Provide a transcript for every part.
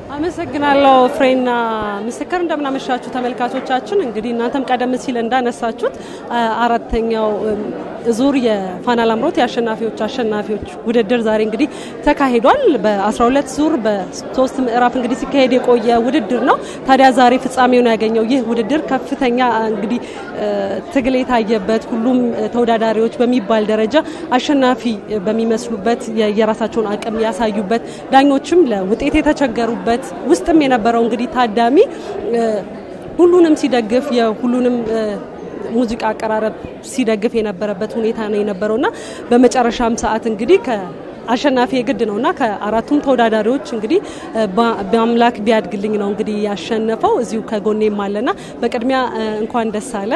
አመሰግናለሁ ፍሬና ምስክር። እንደምናመሻችሁ ተመልካቾቻችን። እንግዲህ እናንተም ቀደም ሲል እንዳነሳችሁት አራተኛው ዙር የፋና ላምሮት የአሸናፊዎች አሸናፊዎች ውድድር ዛሬ እንግዲህ ተካሂዷል። በ12 ዙር በሶስት ምዕራፍ እንግዲህ ሲካሄድ የቆየ ውድድር ነው። ታዲያ ዛሬ ፍጻሜውን ያገኘው ይህ ውድድር ከፍተኛ እንግዲህ ትግል የታየበት ሁሉም ተወዳዳሪዎች በሚባል ደረጃ አሸናፊ በሚመስሉበት የራሳቸውን አቅም ያሳዩበት ዳኞችም ለውጤት የተቸገሩበት ውስጥም የነበረው እንግዲህ ታዳሚ ሁሉንም ሲደግፍ የሁሉንም ሙዚቃ አቀራረብ ሲደግፍ የነበረበት ሁኔታ ነው የነበረውና በመጨረሻም ሰዓት እንግዲህ አሸናፊ የግድ ነውና ከአራቱም ተወዳዳሪዎች እንግዲህ በአምላክ ቢያድግልኝ ነው እንግዲህ ያሸነፈው። እዚሁ ከጎኔም አለና በቅድሚያ እንኳን ደስ አለ።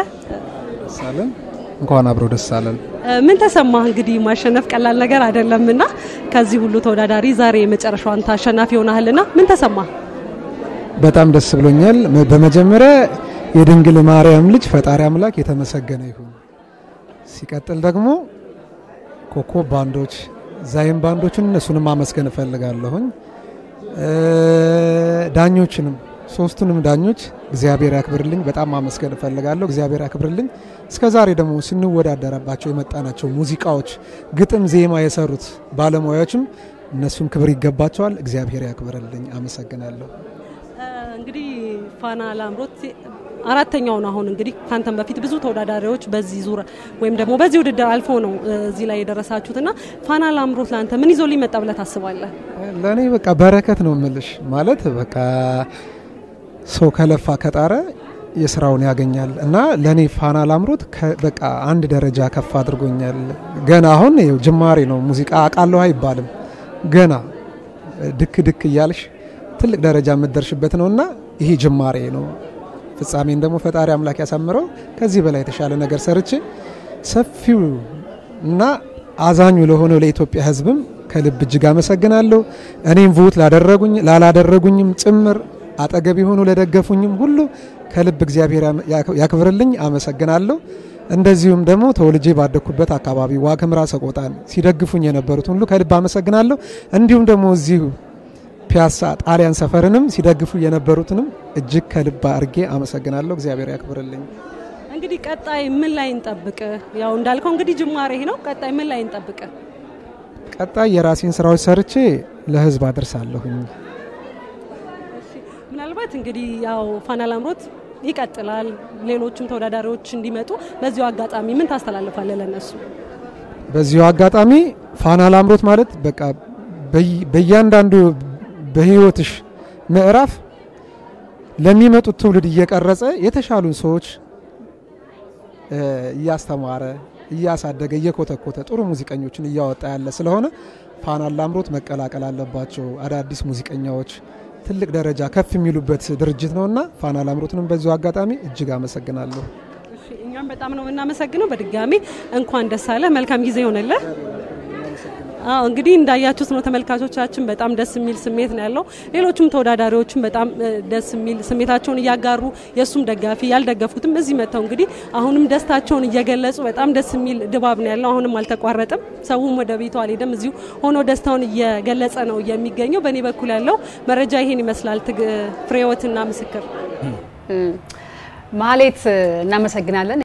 እንኳን አብረው ደስ አለን። ምን ተሰማህ? እንግዲህ ማሸነፍ ቀላል ነገር አይደለምና ከዚህ ሁሉ ተወዳዳሪ ዛሬ የመጨረሻው አንተ አሸናፊ ሆነሃልና ምን ተሰማህ? በጣም ደስ ብሎኛል። በመጀመሪያ የድንግል ማርያም ልጅ ፈጣሪ አምላክ የተመሰገነ ይሁን። ሲቀጥል ደግሞ ኮከብ ባንዶች፣ ዛይም ባንዶችን እነሱንም ማመስገን እፈልጋለሁኝ። ዳኞችንም ሶስቱንም ዳኞች እግዚአብሔር ያክብርልኝ፣ በጣም ማመስገን እፈልጋለሁ። እግዚአብሔር ያክብርልኝ። እስከ ዛሬ ደግሞ ስንወዳደረባቸው የመጣናቸው ሙዚቃዎች ግጥም፣ ዜማ የሰሩት ባለሙያዎችም እነሱም ክብር ይገባቸዋል። እግዚአብሔር ያክብርልኝ። አመሰግናለሁ። እንግዲህ ፋና ላምሮት አራተኛው ነው። አሁን እንግዲህ ካንተም በፊት ብዙ ተወዳዳሪዎች በዚህ ዙር ወይም ደግሞ በዚህ ውድድር አልፎ ነው እዚህ ላይ የደረሳችሁትና ፋና ላምሮት ለአንተ ምን ይዞ ሊመጣ ብለህ ታስባለህ? ለእኔ በቃ በረከት ነው የምልሽ። ማለት በቃ ሰው ከለፋ ከጣረ የስራውን ያገኛል እና ለእኔ ፋና ላምሮት በቃ አንድ ደረጃ ከፍ አድርጎኛል። ገና አሁን ጅማሬ ነው። ሙዚቃ አውቃለሁ አይባልም። ገና ድክ ድክ እያልሽ ትልቅ ደረጃ የምትደርሽበት ነው እና ይሄ ጅማሬ ነው። ፍጻሜን ደግሞ ፈጣሪ አምላክ ያሳምረው። ከዚህ በላይ የተሻለ ነገር ሰርቼ ሰፊው እና አዛኙ ለሆነው ለኢትዮጵያ ሕዝብም ከልብ እጅግ አመሰግናለሁ። እኔም ቮት ላደረጉኝ ላላደረጉኝም ጭምር አጠገብ የሆኑ ለደገፉኝም ሁሉ ከልብ እግዚአብሔር ያክብርልኝ፣ አመሰግናለሁ። እንደዚሁም ደግሞ ተወልጄ ባደግኩበት አካባቢ ዋግኽምራ ሰቆጣን ሲደግፉኝ የነበሩት ሁሉ ከልብ አመሰግናለሁ። እንዲሁም ደግሞ እዚሁ ፒያሳ ጣሊያን ሰፈርንም ሲደግፉ የነበሩትንም እጅግ ከልብ አድርጌ አመሰግናለሁ። እግዚአብሔር ያክብርልኝ። እንግዲህ ቀጣይ ምን ላይ እንጠብቅ? ያው እንዳልከው እንግዲህ ጅማሬ ነው። ቀጣይ ምን ላይ እንጠብቅ? ቀጣይ የራሴን ስራዎች ሰርቼ ለህዝብ አደርሳለሁኝ። ምናልባት እንግዲህ ያው ፋና ላምሮት ይቀጥላል። ሌሎችም ተወዳዳሪዎች እንዲመጡ በዚሁ አጋጣሚ ምን ታስተላልፋለህ ለነሱ? በዚሁ አጋጣሚ ፋና ላምሮት ማለት በቃ በእያንዳንዱ በህይወትሽ ምዕራፍ ለሚመጡት ትውልድ እየቀረጸ የተሻሉን ሰዎች እያስተማረ እያሳደገ እየኮተኮተ ጥሩ ሙዚቀኞችን እያወጣ ያለ ስለሆነ ፋና ላምሮት መቀላቀል አለባቸው። አዳዲስ ሙዚቀኛዎች ትልቅ ደረጃ ከፍ የሚሉበት ድርጅት ነውና ፋና ላምሮትንም በዚሁ አጋጣሚ እጅግ አመሰግናለሁ። እኛም በጣም ነው የምናመሰግነው። በድጋሚ እንኳን ደስ አለ። መልካም ጊዜ ይሆንልህ። አዎ እንግዲህ እንዳያችሁት ነው ተመልካቾቻችን፣ በጣም ደስ የሚል ስሜት ነው ያለው። ሌሎችም ተወዳዳሪዎችም በጣም ደስ የሚል ስሜታቸውን እያጋሩ የእሱም ደጋፊ ያልደገፉትም እዚህ መጥተው እንግዲህ አሁንም ደስታቸውን እየገለጹ በጣም ደስ የሚል ድባብ ነው ያለው። አሁንም አልተቋረጠም። ሰውም ወደ ቤቱ አልሄደም። እዚሁ ሆኖ ደስታውን እየገለጸ ነው የሚገኘው። በእኔ በኩል ያለው መረጃ ይሄን ይመስላል። ፍሬወትና ምስክር ማህሌት እናመሰግናለን።